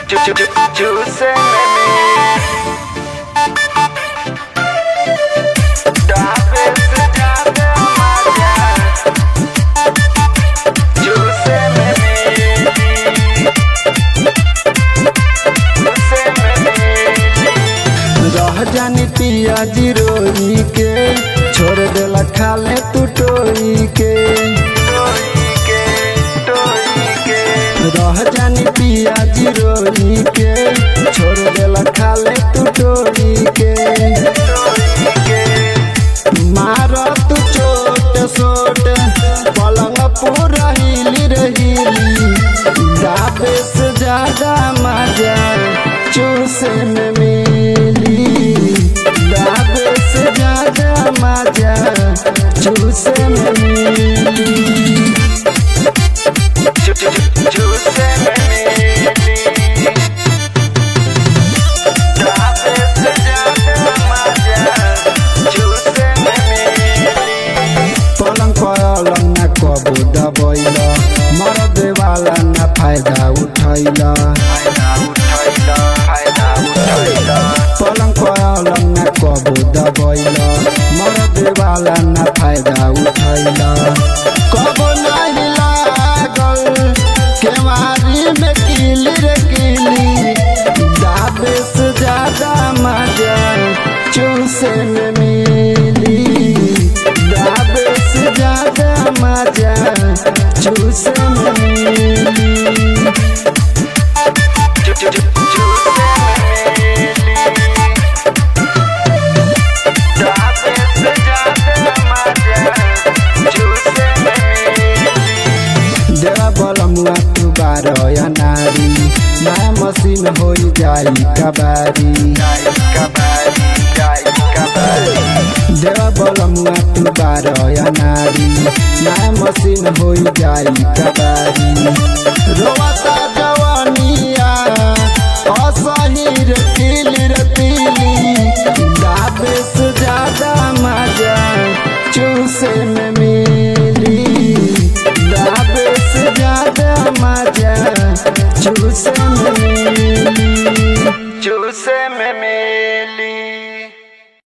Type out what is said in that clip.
Juice रह जानी पिया जिरोई के छोड़ देला खाले तू टोई के रह जानी पिया जिरोई के छोड़ देला खाले तू टोई के मार तू चोट सोट पलंग पूरा हिली रहीली जाबे से ज्यादा मजा चूसे में मिली जाबे से ज्यादा मजा चूसे में मिली पलंग पलंग न कबो दबैल मर देवाला न फायदा उठैल पलंग पलंग न कबो दबैल मर देवाला न फायदा उठैल कबो नहीं लागल केवारी में किली रे किली जाबे से ज्यादा मजा चूसे में मिली जाबे से ज्यादा मजा चूसे में मिली देवा बलमुआ तू बारह नारी नया मशीन हो जाई कबारी देवा बलमुआ तू बारह नारी नया मशीन हो जाई कबारी रोवता जवानिया असही रे तिली रे तिली दाबे